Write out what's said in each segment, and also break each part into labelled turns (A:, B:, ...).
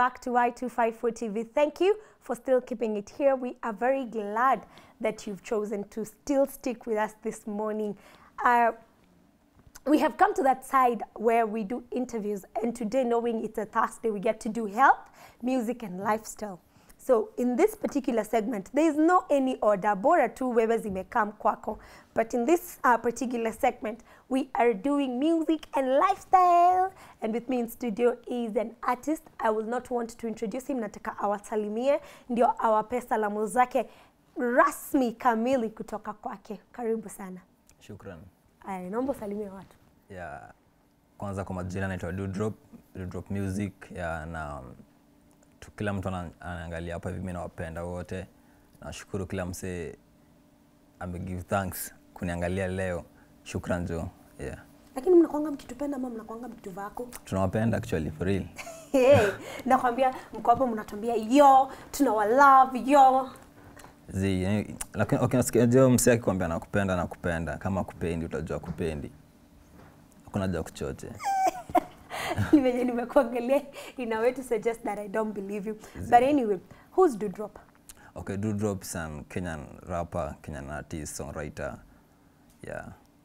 A: back to Y254 TV. Thank you for still keeping it here. We are very glad that you've chosen to still stick with us this morning. Uh, we have come to that side where we do interviews, and today, knowing it's a Thursday, we get to do health, music, and lifestyle. So in this particular segment, there is no any order, bora tu wewe zimekam kwako. But in this uh, particular segment, we are doing music and lifestyle. And with me in studio is an artist. I will not want to introduce him, nataka awasalimie, ndio awape salamu zake rasmi kamili kutoka kwake. Karibu sana.
B: Shukran.
A: Aya, naomba usalimie watu.
B: Ya kwanza kwa majina naitwa Dudrop, Dudrop Music ya na tu, kila mtu ana- anaangalia hapa hivi, mimi nawapenda wote. Nashukuru kila msee ame give thanks kuniangalia leo. Shukran jo. Yeah.
A: Lakini mnakwanga mkitupenda ama mnakwanga mkituvako?
B: Tunawapenda actually for real.
A: Hey, nakwambia mko hapo mnatuambia yo tunawa love yo
B: Zi, yani, lakini okay, nasikia jo msee akikwambia nakupenda nakupenda, kama kupendi utajua kupendi. Hakuna ja kuchoche.
A: Ni venye nimekuangalia in a way to suggest that I don't believe you but anyway who's Dudrop
B: Okay, Dudrop is an Kenyan rapper, Kenyan artist, songwriter. Yeah.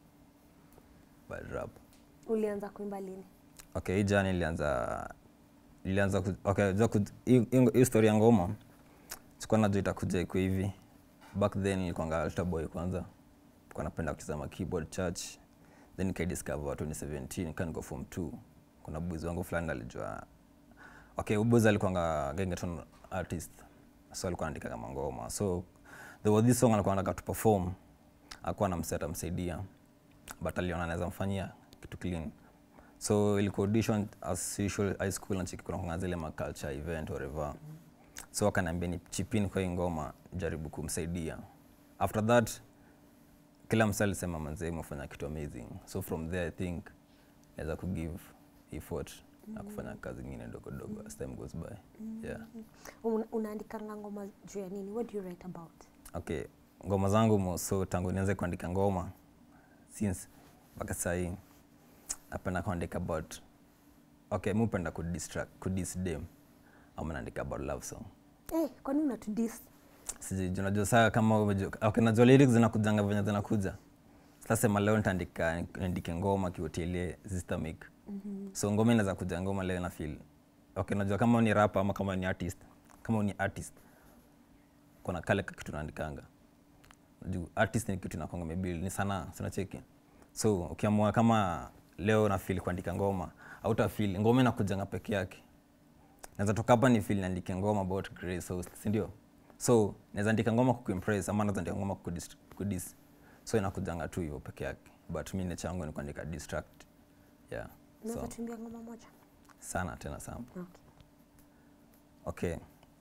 B: Bad rap.
A: ulianza kuimba lini
B: Okay, hii jani ilianza ilianza ku, okay, jua ku, hii hii- hii story ya ngoma sikuwa najua itakuja iko hivi. Back then nilikuwanga altar boy kwanza. Nilikuwa napenda kucheza keyboard church. Then nikaidiscover 2017 nika niko form 2. Kuna boys wangu fulani alijua okay, huyu boys alikuwanga gengeton artist. So alikuwa anaandika kama ngoma. So there was this song alikuwa anataka tu perform. Hakuwa anamseta atamsaidia. But aliona anaweza mfanyia kitu clean so ilikuwa audition as usual high school na chiki kuna kuna zile ma culture event whatever so akaniambia ni chipin kwa hii ngoma jaribu kumsaidia after that kila msa alisema manzee umefanya kitu amazing so from there i think naweza kugive effort na kufanya kazi ingine dogo dogo as time goes by yeah
A: Una, unaandikanga ngoma juu ya nini what do you write about
B: okay ngoma zangu mo so tangu nianze kuandika ngoma since mpaka sahii napenda kuandika about okay mi upenda kudistract kudisdem ama naandika about love song
A: hey, kwani unatudis
B: sijui juu unajua saa kama umejua- okay, najua lyrics zinakujanga venye zinakuja sasema leo nitaandika niandike ngoma kihotelie zistamik mm-hmm. so ngoma inaweza kuja ngoma leo na feel okay najua kama ni rapa ama kama ni artist kama ni artist kuna kale ka kitu naandikanga juu artist ni kitu inakwanga mebil ni sanaa sinacheki so ukiamua kama leo na feel kuandika ngoma auta feel ngoma inakujanga peke yake naweza toka hapa ni feel niandike ngoma about grace host si ndio so naweza andika ngoma kukuimpress ama naweza andika ngoma kukudis, kudis so inakujanga tu hivyo peke yake but mi nature yangu ni kuandika distract yeah
A: unaweza
B: so
A: tuimbia ngoma moja
B: sana tena sana
A: okay.
B: okay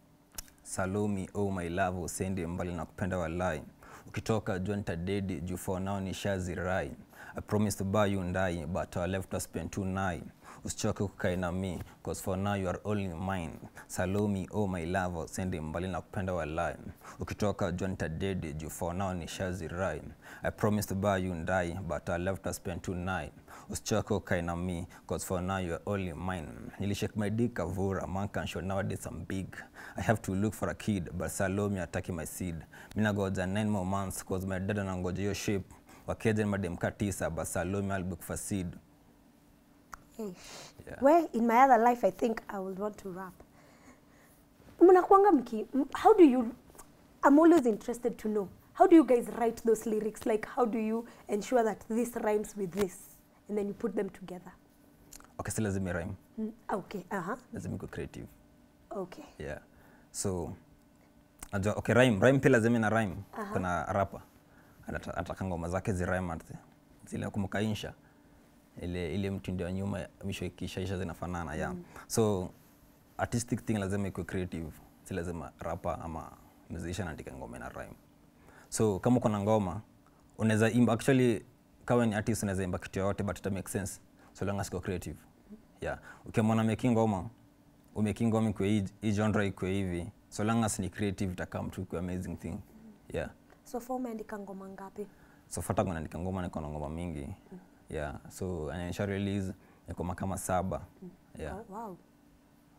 B: salumi oh my love usende mbali na kupenda walai ukitoka jua nitadedi juu for now ni shazi rai i promise to buy you ndai but I left to spend two nine usichoke kukae na mi cause for now you are only mine salumi oh my love usende mbali na kupenda walai ukitoka jua nitadedi juu for now ni shazi rai i promise to buy you ndai but I left to spend two nine usichoke ukae na mi cause for now you are only mine nilishake my dick kavura man can show nowadays I'm big I have to look for a kid but Salome ataki my seed mina goja 9 more months cause my dad anangoja hiyo shape wakeja ni mademka tisa but Salome I'll book for seed
A: Hey.
B: Yeah.
A: Well, in my other life, I think I would want to rap. Mnakuanga mki, m- how do you, I'm always interested to know, how do you guys write those lyrics? Like, how do you ensure that this rhymes with this? And then you put them together.
B: okay si lazima rhyme
A: Mm, okay, uh-huh.
B: lazima iko creative
A: Okay.
B: yeah so najua okay rhyme rhyme pia lazima na rhyme kuna rapa Anata- ataka ngoma zake zi rhyme ati zile kumbuka insha ile ile mtindo wa nyuma mwisho ikishaisha zinafanana yeah so artistic thing lazima ikuwe creative si lazima rapa ama musician andika ngoma na rhyme so kama uko na ngoma unaweza imba actually kama ni artist unaweza imba kitu yoyote but ita make sense so long as iko creative yeah ukimwona making ngoma umaking ngoma ikwe hii- hii genre ikwe hivi so long as ni creative itakaa mtu ikwe amazing thing yeah
A: So far umeandika ngoma ngapi?
B: so fata kunaandika ngoma niko na ngoma mingi yeah so anaisha release niko makama saba yeah
A: Oh, wow.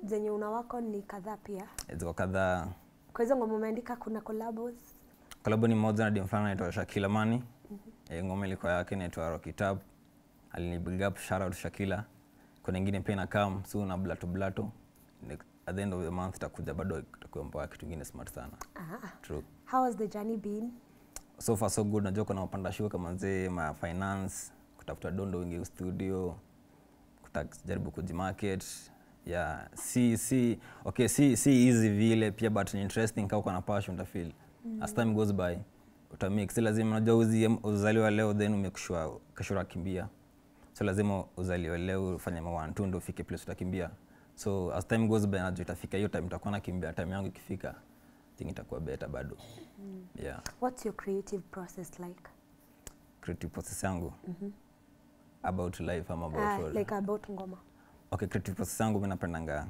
A: zenye una work on ni kadhaa pia.
B: ziko kadhaa
A: Kwa hizo ngoma umeandika kuna collabos.
B: kolabo ni moja na dem fulani anaitwa Shakila Mani Eh, ngoma ilikuwa yake inaitwa Rocky Tap alini big up shout out Shakila kuna ingine pia ina come soon na Blato Blato Next- at the end of the month itakuja bado itakuwa mpoa kitu kingine smart sana
A: Ah.
B: true
A: How has the journey been?
B: so far so good najua kuna mapanda shuka manzee ma finance kutafuta dondo wingi studio kutajaribu kujimarket yeah si si okay si si easy vile pia but ni interesting kama uko na passion utafeel mm. as time goes by utamix si lazima unajua uzi uzaliwa leo then umekushwa kesho kimbia so lazima uzaliwe leo ufanye ma one two ndio ufike place utakimbia so as time goes by najua itafika hiyo time utakuwa nakimbia time yangu ikifika thing itakuwa better bado mm. yeah
A: What's your creative process like?
B: creative process yangu about life ama about
A: Ah,
B: what?
A: like about ngoma.
B: okay creative process yangu mi napendanga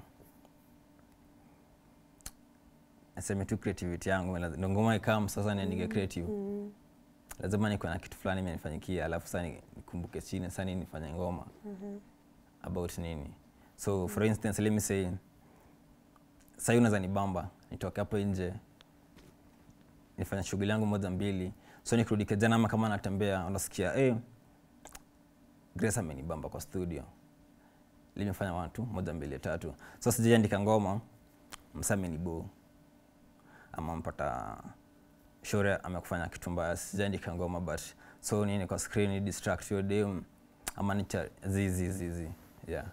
B: naseme tu creativity yangu mi laz- ndo ngoma ikam sasa niandike creative
A: Mm.
B: lazima nikuwe na kitu fulani imenifanyikia alafu sasa ni- nikumbuke chini sasa nini nifanye ngoma about nini so for instance let me say sahii unaweza nibamba nitoke hapo nje nifanya shughuli yangu moja mbili so nikirudi kejana ama kama natembea unasikia hey, grace amenibamba kwa studio limefanya watu moja mbili tatu so sijaandika ngoma msa amenibo ama mpata shore amekufanya kitu mbaya sijaandika ngoma but so nini kwa screen distract your dem ama nicha zizi zizi yeah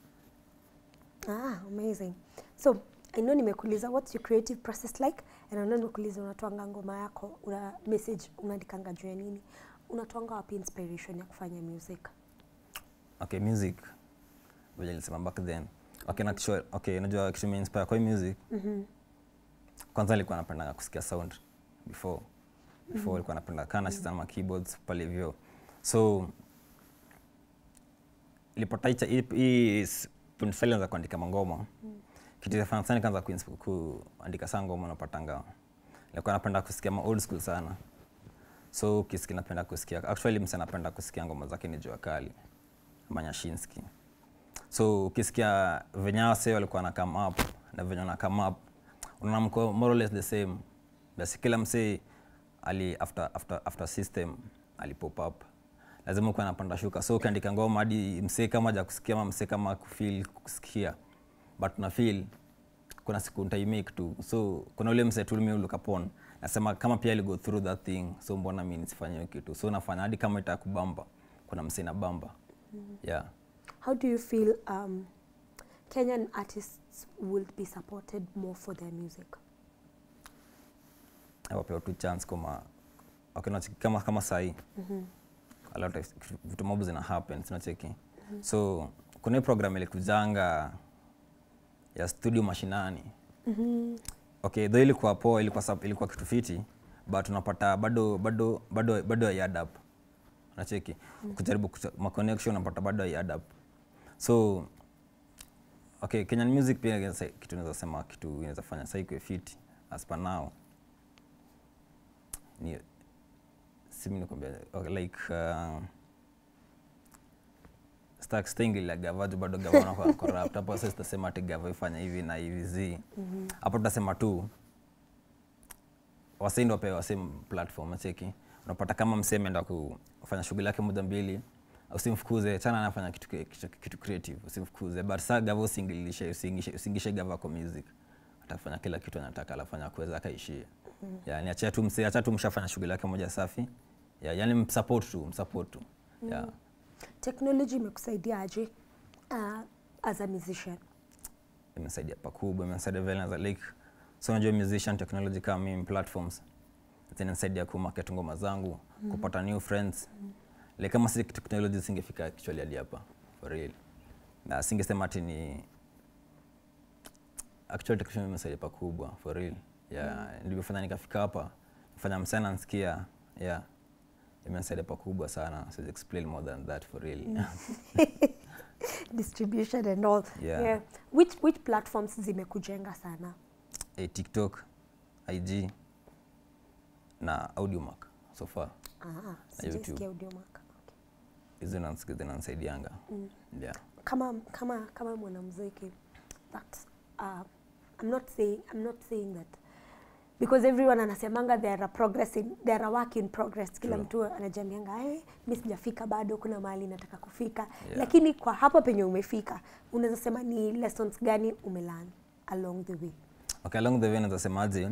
A: Ah, amazing. So, I know nimekuuliza what's your creative process like and I know nimekuuliza unatwanga ngoma yako, una message unaandikanga juu ya nini? Unatwanga wapi inspiration ya kufanya music?
B: okay music vile nilisema back then okay na kisho, okay unajua kitu inspire kwa hii music
A: Mhm.
B: kwanza nilikuwa napenda kusikia sound before before nilikuwa napenda kana mm ma keyboards pale hivyo so ilipata hicha- hii hii s- silence za kuandika mangoma kitu cha fanya sana kaanza kuins- kuandika saa ngoma napatanga nilikuwa napenda kusikia ma old school sana so ukisikia napenda kusikia actually msa napenda kusikia ngoma zake ni jua kali ama nyashinski so ukisikia venye hao wasee walikuwa na come up na venye wana come up unaona mko more or less the same basi kila msee ali after, after, after system ali pop up lazima ukuwa napanda shuka so ukiandika ngoma hadi msee kama ja kusikia ama msee kama kufeel kusikia but na feel kuna siku ntaimake tu so kuna ule msee tulimi look upon nasema kama pia ali go through that thing so mbona mi nisifanye hiyo kitu so nafanya hadi kama itakubamba kuna msee na bamba yeah
A: How do you feel um, Kenyan artists will be supported more for their music?
B: wapewa tu chance kama okay, unacheki kama kama sahii a lot of vitu mob zina happen sinacheki so kuna hii program ilikujanga ya studio mashinani okay though ilikuwa poa ilikuwa, sub- ilikuwa kitu fiti but unapata bado bado bado bado ya add up unacheki kujaribu kucha- ma connection unapata bado ya add up so okay Kenyan music pia inaweza- kitu naweza sema kitu inaweza fanya sasa ikuwe fiti as per now ni simi nikwambia okay, like uh, stak stingila gavaju bado gavana kwa corrupt hapo sasa tutasema ati gava ifanya hivi na hivi zi hapo tutasema tu wasei ndo wapewe wasei platform acheki unapata kama msee ameenda kufanya shughuli yake moja mbili usimfukuze chana anafanya kitu, kitu, kitu creative usimfukuze but saa gava usingilishe usingishe, usingishe gava kwa music atafanya kila kitu anataka alafanya kuweza akaishie mm. yani achia tu msee acha tu mshafanya shughuli yake moja safi yeah, yani msupport tu msupport tu yeah.
A: Technology imekusaidia aje uh, as a musician?
B: imesaidia pakubwa imesaidia vile naza like so unajua musician technology kama mimi platforms zinanisaidia kumarket ngoma zangu mm. kupata new friends mm. like kama si technology singefika actually hadi hapa for real na singesema ati ni actually technology imesaidia pakubwa for real yeah mm. nilivyofanya nikafika hapa fanya msana nsikia yeah imesaidia pakubwa sana so explain more than that for real
A: Distribution and all.
B: Yeah.
A: Which, which platforms zimekujenga sana?
B: eh, tiktok ig na audiomac so far
A: Ah,
B: YouTube.
A: sijaisikia Audiomack. Okay.
B: hizo zinanisaidianga yeah.
A: Kama, kama, kama mwanamuziki that uh, I'm not saying I'm not saying that because everyone anasemanga they are a progress in, they are a work in progress kila
B: True.
A: mtu anajambianga hey, mi sijafika bado kuna mahali nataka kufika
B: Yeah.
A: lakini kwa hapo penye umefika unaweza sema ni lessons gani umelearn along the way
B: okay along the way naweza semaje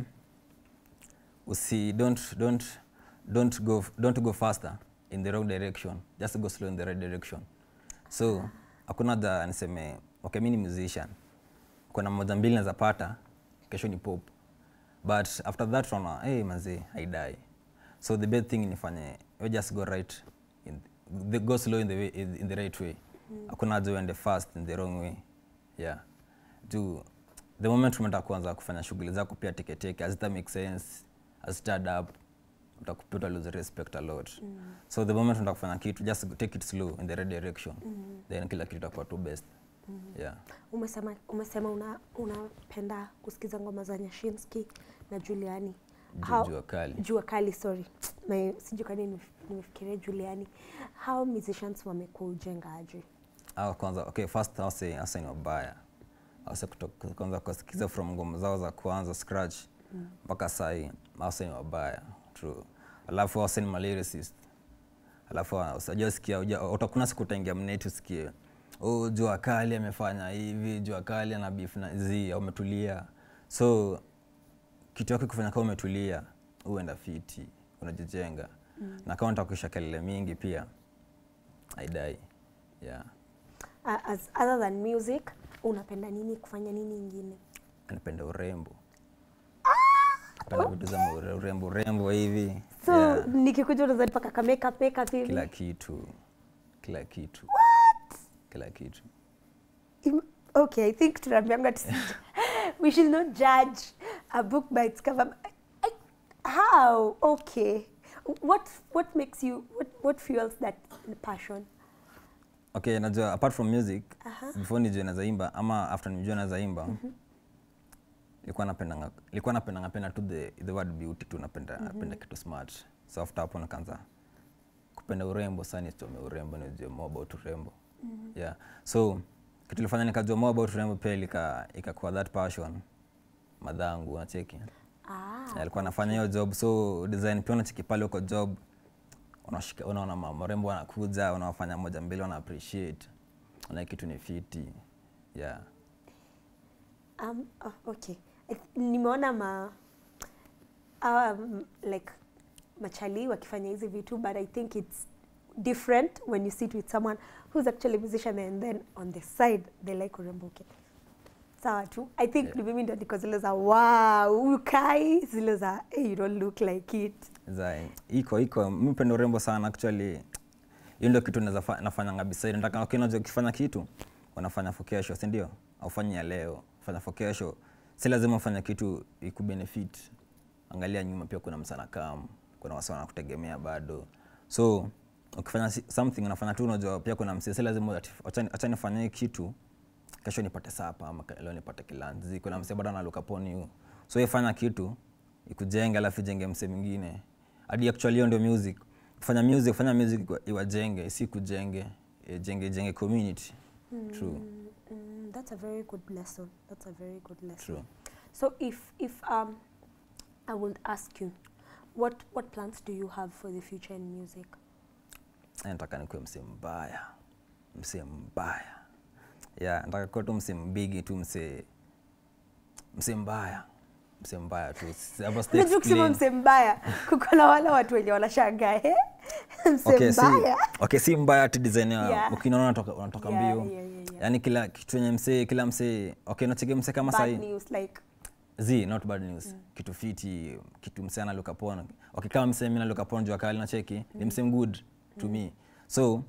B: usi don't don't don't go don't go faster in the wrong direction just go slow in the right direction so hakuna da niseme okay mi ni musician kuna moja mbili naweza pata kesho ni pop but after that tunaona hey, mazee haidai so the best thing nifanye we just go right in the, go slow in the, way, in, in the right way hakuna haja uende fast in the wrong way yeah juu the moment umeenda kuanza kufanya shughuli zako pia teketeke hazita make sense hazita up utakupia uta lose respect a lot mm. so the moment unataka kufanya kitu just take it slow in the right direction mm. then kila kitu itakuwa tu best mm. yeah
A: umesema umesema una unapenda kusikiza ngoma za Nyashinski na Juliani
B: Ju- jua kali
A: jua kali sorry Na sijui kwa nini nimef- nimefikiria Juliani how musicians wamekuwa ujenga aje
B: au kwanza okay first ase ase ni wabaya ase kutoka kwanza kusikiza from ngoma zao za kwanza scratch mpaka mm. sai ase ni wabaya true alafu ase ni malyricist alafu usajua sikia uja- utakuna siku utaingia mneti usikie oh, jua kali amefanya hivi jua kali ana beef na zi umetulia so kitu yako kufanya kama umetulia uenda fiti unajijenga mm. na kama nitakuisha kelele mingi pia aidai yeah
A: uh, as other than music unapenda nini kufanya nini ingine
B: napenda urembo napenda vitu za ure- urembo urembo hivi
A: so
B: yeah.
A: nikikuja unaweza nipaka ka makeup makeup hivi
B: kila kitu kila kitu kila kitu
A: Im- okay i think tunaambianga tusi we should not judge a book by its cover I, how okay what what makes you what, what fuels that passion
B: okay najua apart from music
A: Aha.
B: before nijue nazaimba ama after nijue nazaimba ilikuwa napendanga ilikuwa napendanga penda tu the, the word beauty tu napenda napenda kitu smart so after hapo nikaanza kupenda urembo sana nisome urembo nijue more about urembo yeah so kitu ilifanya nikajua more about urembo pia ilika ikakuwa that passion madhangu unacheki
A: ah
B: Na alikuwa anafanya hiyo job so design pia unacheki pale uko job unashika unaona ma- marembo wanakuja unawafanya moja mbili wana appreciate una kitu ni fiti yeah
A: Um, oh, okay. I th- Nimeona ma um, like machali wakifanya hizi vitu but I think it's different when you sit with someone who's actually a musician and then on the side they like urembo okay. Sawa tu. I think
B: Yeah.
A: ni mimi ndo niko zile za wow, huyu kai zile za hey, you don't look like it.
B: za iko iko mi penda urembo sana actually hiyo ndio kitu naweza fa- nafanyanga beside nataka okay, unajua ukifanya kitu unafanya for kesho si ndio aufanyi ya leo fanya for kesho si lazima ufanye kitu ikubenefit angalia nyuma pia kuna msana kam kuna wasa wanakutegemea bado so ukifanya si- something unafanya tu unajua pia kuna msee si lazima ati- acha- acha nifanye hii kitu kesho nipate sapa ama ke- leo nipate kilanzi kuna msee bado analuka poni hu so ifanya kitu ikujenge alafu ijenge msee mwingine hadi actually hiyo ndio music kufanya music kufanya music iwa- iwajenge isi kujenge ijenge ijenge community true
A: Mm, that's a very good lesson. That's a very good lesson.
B: true
A: So if if um I would ask you what what plans do you have for the future in music?
B: Eh, nataka nikuwe msee mbaya msee mbaya yeah, nataka kuwa tu msee mbigi tu msee msee mbaya msee mbaya tu Si- hapo sita
A: Unajua kusema
B: explain.
A: msee mbaya, kuko na wale watu wenye wanashangaa eh? msee
B: okay, si,
A: mbaya.
B: okay, si mbaya ati design ya
A: Yeah.
B: ukinaona unatoka, unatoka
A: Yeah,
B: mbio
A: yeah, yeah, yeah.
B: yaani kila kitu yenye msee kila msee okay nachege msee kama
A: Bad
B: sahii
A: news like
B: z not bad news kitu fiti kitu msee analuka pon okay kama msee mi naluka pon jua kali nacheki ni msee good to me so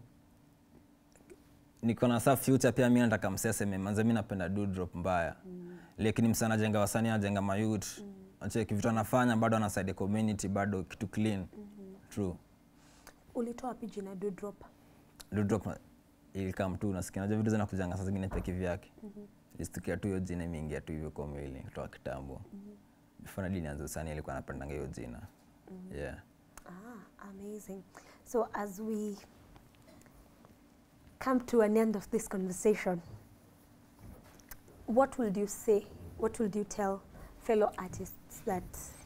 B: niko na sa future pia mi nataka msee aseme manze mi napenda do drop mbaya lakini msee anajenga wasanii anajenga mayut nacheki vitu anafanya bado anasaidia community bado kitu clean true
A: ulitoa wapi jina do drop?
B: Dudrop ilikam tu nasikia najua vitu zinakujanga saa zingine pia kivyake istukia tu hiyo jina imeingia tu hivyo kwa mwili kutoka kitambo before nadi nianze usani alikuwa anapendanga hiyo jina yeah
A: Ah, amazing. So as we come to an end of this conversation, what would you say? What would you tell fellow artists that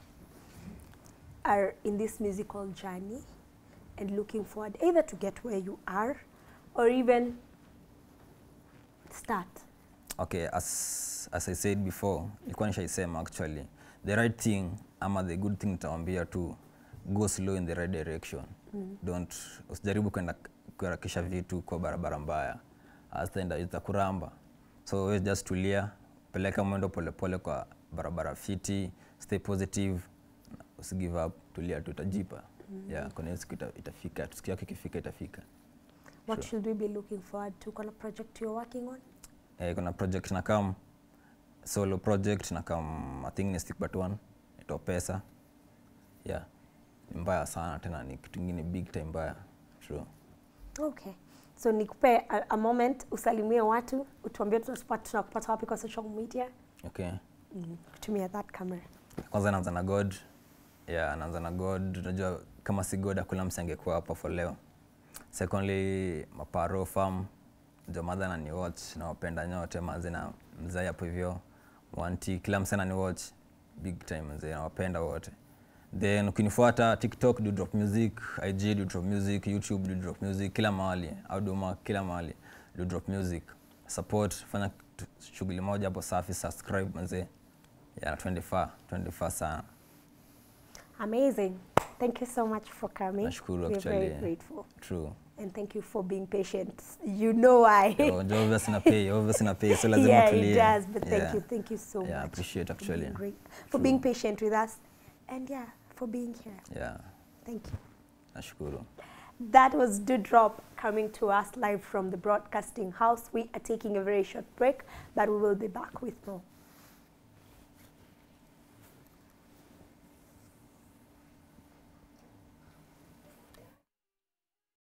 A: are in this musical journey and looking forward either to get where you are or even start?
B: okay as, as i said before ilikuwa nishaisema actually the right thing ama the good thing nitawambia tu go slow in the right direction mm. don't usijaribu kwenda kuharakisha vitu kwa barabara mbaya azitaenda itakuramba so we just tulia peleka mwendo polepole kwa barabara fiti stay positive usigive up tulia tu itajipa mm. yeah, kuna hiyo siku ita, itafika siku yake ikifika itafika
A: What should we be looking forward to? Kuna project you're working on?
B: eh, kuna project na kam solo project na kam i think ni stick but one ito pesa yeah ni mbaya sana tena ni kitu ingine big time mbaya true
A: Okay. So nikupe a, a moment usalimie watu, utuambie tunapata tunakupata wapi kwa social media.
B: okay
A: Mm. Kutumia that camera.
B: kwanza naanza na god yeah naanza na god unajua kama si god akula msangekuwa hapa for leo secondly maparo farm ndio madha na ni watch nawapenda nyote mazi na mzai hapo hivyo wanti kila msana ni watch big time mzee nawapenda wote then ukinifuata tiktok do drop music ig do drop music youtube do drop music kila mahali auduma kila mahali do drop music support fanya tu- shughuli moja hapo safi subscribe mzee yeah, 24 24 sana
A: Amazing. Thank you so much for coming.
B: Nashukuru
A: We're very
B: actually.
A: grateful.
B: true
A: And thank you for being patient. You know why.
B: Yo, jo obvious na pay obvious na pay so lazima
A: yeah,
B: tulie
A: it does. But thank
B: Yeah.
A: you. Thank you so
B: yeah
A: much.
B: appreciate
A: for
B: actually
A: being great. For being patient with us. And yeah, for being here.
B: yeah
A: Thank you.
B: nashukuru
A: That was Dewdrop coming to us live from the broadcasting house. We are taking a very short break, but we will be back with more.